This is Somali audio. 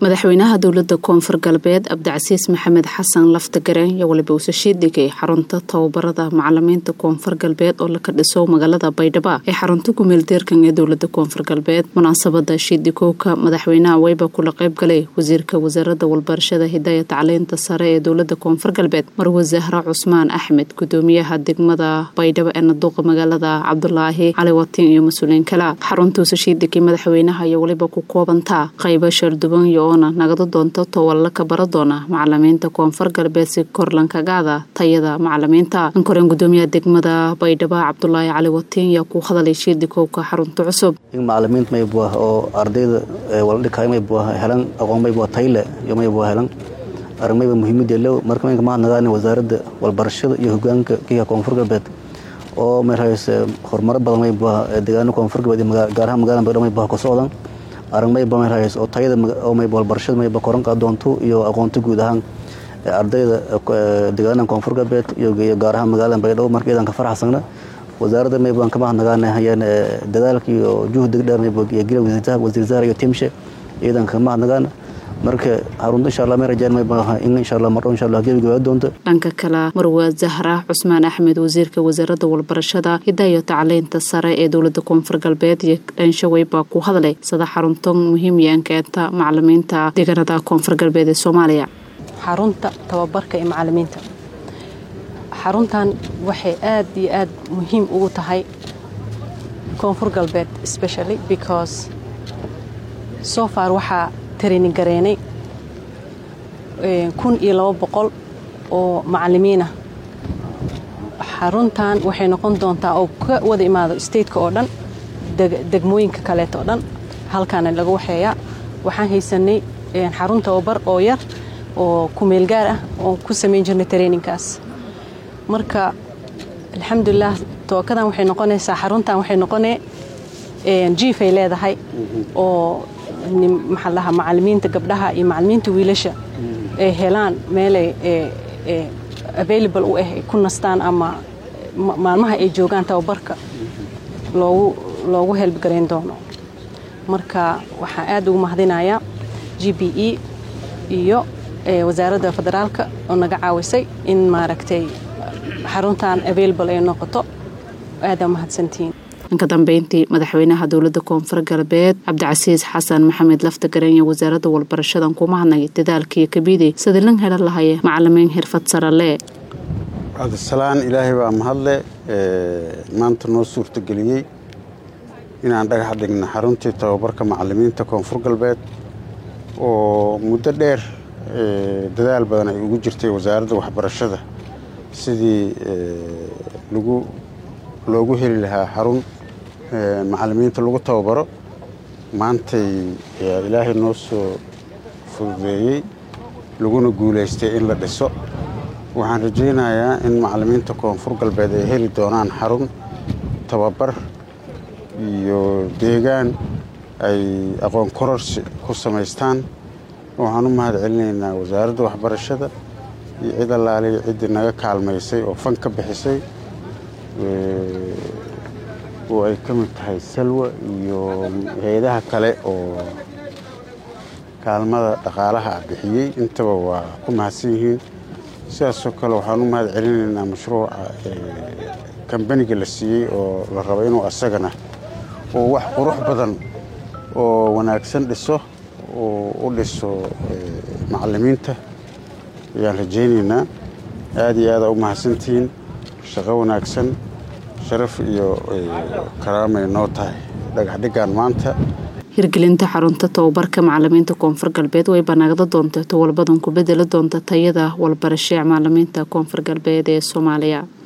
madaxweynaha dowlada koonfur galbeed cabdicasiis maxamed xasan laftagareen iyo waliba uuse shiidhigay xarunta tababarada macalimiinta koonfur galbeed oo laka dhiso magaalada baydhabo ee xarunta kumeeldeerkan ee dowlada koonfur galbeed munaasabada shiidhigowka madaxweynaha weyba kula qeyb galay wasiirka wasaarada walbarashada hidaya tacliinta sare ee dowlada koonfur galbeed marwe zahra cusmaan axmed gudoomiyaha degmada baydhabo ee naduuqa magaalada cabdulaahi cali watiin iyo mas-uuliyiin kale xarunta uuse shiidhigay madaxweynaha iyo waliba ku koobantaa qaybo sharduban iyo oona nagada doonta towalla ka bara doona macalimiinta koonfur galbeed si korlankagaada tayada macalimiinta ankoreen gudoomiyaha degmada baydhabo cabdulaahi cali watiin yaa ku hadalay shiidikowka xarunta cusub macalimiinta maybuah oo ardayda wala dhikaay maybuah helan aqoon maybuah tayle iyo maybuah helan aragmayba muhiimadii low marka maynka mahadnagaani wasaaradda walbarashada iyo hogaanka kiga koonfur galbeed oo marhays horumaro badan maybuah deegaano koonfur galbeed gaar ahaan magaalada baydhabo maybuah ka socdan arag mayba marhays oo tayada oo mayba walbarashada mayba koran qaadoonto iyo aqoonta guud ahaan ardayda deegaanaha koonfur galbeed iyo gaar ahaan magaalada baydhabo marka iyadan ka faraxsana wasaaradda maybaan ka mahadnagaana hayaan dadaalka iyo juhdiga dheer mayba iyo gila wasiir zahar iyo timshe iyadan ka mahadnagaana marka harunta insha allah may rajaan mayba in insha allah mardhow insha allah gebiga doonto dhanka kale marwa zahra cusmaan axmed wasiirka wasaaradda walbarashada hidayo tacliinta sare ee dowlada koonfur galbeed iyo dhanshaweyn baa ku hadlay sida xarunta muhiim yaankeenta macalimiinta deegaanada koonfur galbeed ee soomaaliya xarunta tababarka ee macalimiinta xaruntan waxay aad iyo aad muhiim ugu tahay koonfur galbeed specially because so far waxaa training gareenay kun iyo labo boqol oo macalimiinah xaruntan waxay noqon doontaa oo ka wada imaado stateka oo dhan degmooyinka kaleeta oo dhan halkaana laga waxeeyaa waxaan haysanay xarun tababar oo yar oo kumeel gaar ah oo ku samayn jirnay traininkaas marka alxamdulilah tookadan waxay noqonaysaa xaruntan waxay noqonee jiifay leedahay oo maxaa lahaa macalimiinta gabdhaha iyo macalimiinta wiilasha ay helaan meelay available u ah ay ku nastaan ama maalmaha ay joogaan tababarka loogu loogu helbgarayn doono marka waxaan aad ugu mahadinayaa g b e iyo wasaaradda federaalka oo naga caawisay in maaragtay xaruntan available ay noqoto aadaa mahadsantihiin ka dambeyntii madaxweynaha dowlada koonfur galbeed cabdicasiis xasan maxamed laftagareen iyo wasaaradda walbarashadan kuma hadnay dadaalkaiyo kabiday sidii lan helan lahaye macalimiin xirfad sarale cabdisalaan ilaahay baa mahadle maanta noo suurtageliyey inaan dhagax dhigna xaruntii tababarka macalimiinta koonfur galbeed oo muddo dheer dadaal badan ay ugu jirtay wasaaradda waxbarashada sidii lagu loogu heli lahaa xarun macalimiinta lagu tababaro maantay ilaahay noo soo fududeeyey laguna guulaystay in la dhiso waxaan rajaynayaa in macalimiinta koonfur galbeed ay heli doonaan xarun tababar iyo deegaan ay aqoon kororsi ku samaystaan waxaan u mahad celinaynaa wasaaradda waxbarashada iyo cid allaaliya ciddii naga kaalmaysay oo fan ka bixisay oo ay ka mid tahay salwa iyo hay-adaha kale oo kaalmada dhaqaalaha ah bixiyey intaba waa ku mahadsan yihiin sidaasoo kale waxaan u mahad celinaynaa mashruuca kambaniga la siiyey oo la rabo inuu asagana oo wax qurux badan oo wanaagsan dhiso oo u dhiso macalimiinta ayaan rajaynaynaa aada iyo aada u mahadsantihiin shaqo wanaagsan sharaf iyo karaamay noo tahay dhagaxdhigaan maanta hirgelinta xarunta tababarka macalimiinta koonfur galbeed way banaagda doonta towalbadan ku bedeli doonta tayada walbarashee macalimiinta koonfur galbeed ee soomaaliya